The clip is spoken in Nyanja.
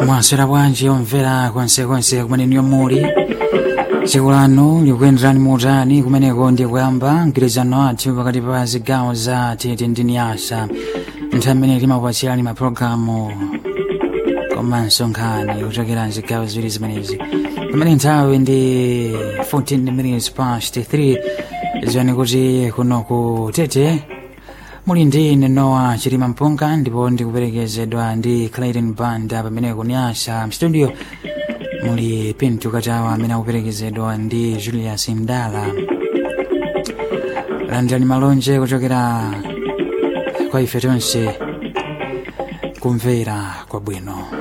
mwaswera bwanji omvera konsekonse kumene muli tsiku lanu likuyenderani motani kumeneko ndi kuyamba mgwirizano athu pakati pa zigawo za tete ndi niyasa nthawi imene timakupatsirani mapulogalamu komanso nkhani kuchokera mzigawo ziwiri zimenezi pamene nthawi ndi 14 minutes past 3 ziwani kuti kuno ku tete muli ndi nenowa chilima mpunga ndipo ndikuperekezedwa ndi clayton banda pamene kunyasa mstudio muli pinto katawa amene akuperekezedwa ndi julius mdala landirani malonje kuchokera kwa ife tonse kumvera kwabwino